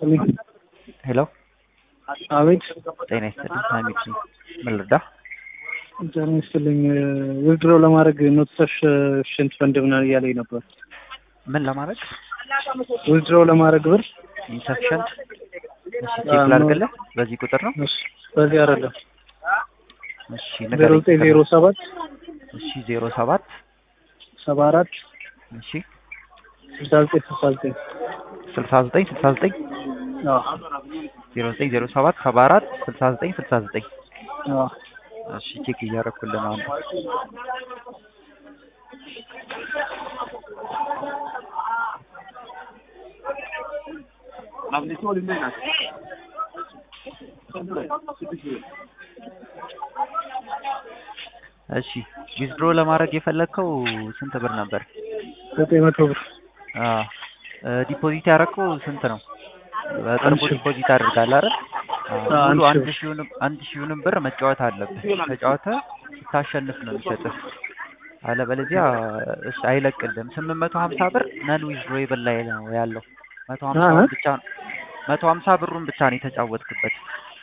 ይስጥልኝ። ሄሎ አቤት ጤና ይስጥልኝ። ሀሚድ ነኝ። ምን ልርዳ? ጤና ይስጥልኝ። ዊዝድሮ ለማድረግ ኖቲሰሽ ሽንት ፈንድ ምናምን እያለኝ ነበር። ምን ለማድረግ ዊዝድሮ ለማድረግ ብር ኢንሰፊሸንት? እሺ ቼክ ላድርግልህ። በዚህ ቁጥር ነው? እሺ፣ በዚህ አይደለም እሺ ዜሮ ንገረኝ። ዘጠኝ ዜሮ ሰባት እሺ ዜሮ ሰባት ሰባ አራት እሺ ስልሳ ዘጠኝ ስልሳ ዘጠኝ ስልሳ ዘጠኝ ስልሳ ዘጠኝ አዎ ዜሮ ዘጠኝ ዜሮ ሰባት ሰባ አራት ስልሳ ዘጠኝ ስልሳ ዘጠኝ አዎ እሺ ቼክ እያደረኩልህ ነው። አንዱ እሺ ዊዝድሮ ለማድረግ የፈለግከው ስንት ብር ነበር? ዘጠኝ መቶ ብር አዎ ዲፖዚት ያደረግከው ስንት ነው? በቅርቡ አንድ ሺህ። ዲፖዚት አድርጋለህ አይደል? አዎ፣ አዎ፣ ሙሉ አንድ አንድ ሺህ። ሺውንም አንድ ሺውንም ብር መጫወት አለብህ። ተጫወተህ ስታሸንፍ ነው የሚሰጥህ። አለበለዚያ እሺ አይለቅልህም። ስምንት መቶ ሀምሳ ብር ነን ዊዝድሮዌብል ላይ ነው ያለው። መቶ ሀምሳ አሀ። ብቻ ነው መቶ ሀምሳ ብሩን ብቻ ነው የተጫወትክበት።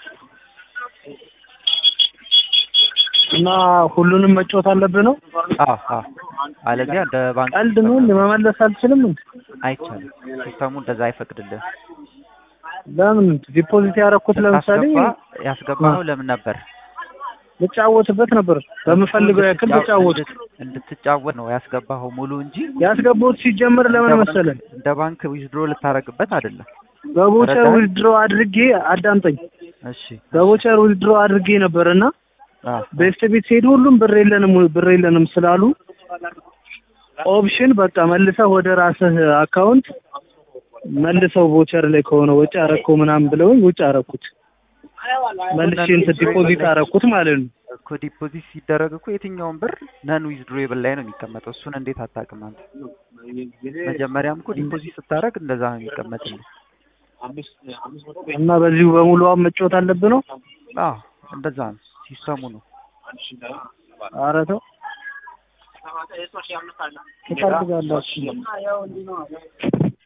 እና ሁሉንም መጫወት አለብህ ነው? አዎ አዎ። አለዚያ እንደ ባንክ ቀልድ ነው እንዴ? መመለስ አልችልም እንዴ? አይቻልም። ሲስተሙ እንደዛ አይፈቅድልህም። ለምን ዲፖዚት ያደረኩት ለምሳሌ ስታስገባ ያስገባኸው ለምን ነበር? ልጫወትበት ነበር በምፈልገው ያክል ተጫወት እንድትጫወት ነው ያስገባኸው ሙሉ እንጂ ያስገባሁት ሲጀምር ለምን እንደ ባንክ- መሰለህ እንደ ባንክ ዊዝድሮ ልታረግበት አይደለም። በቦቸር ተረዳኸኝ? ዊዝድሮ አድርጌ አዳምጠኝ እሺ በቦቸር ዊዝድሮ አድርጌ ነበርና አዎ ቤስት ቤት ሲሄዱ ሁሉም ብር የለንም ብር የለንም ስላሉ ኦፕሽን በቃ መልሰህ ወደ ራስህ አካውንት መልሰው ቦቸር ላይ ከሆነ ወጪ አረከው ምናምን ብለውኝ ውጭ አረኩት መልሼ እንትን ዲፖዚት አረኩት ማለት ነው እኮ ዲፖዚት ሲደረግ እኮ የትኛውን ብር ነን ዊዝድሮዌብል ላይ ነው የሚቀመጠው። እሱን እንዴት አታውቅም አንተ? መጀመሪያም እኮ ዲፖዚት ስታደርግ እንደዛ ነው የሚቀመጥልህ። እና በዚሁ በሙሉ አሁን መጫወት አለብህ ነው አዎ እንደዛ ነው ሲስተሙ ነው። ኧረ ተው ትፈልጋላችሁ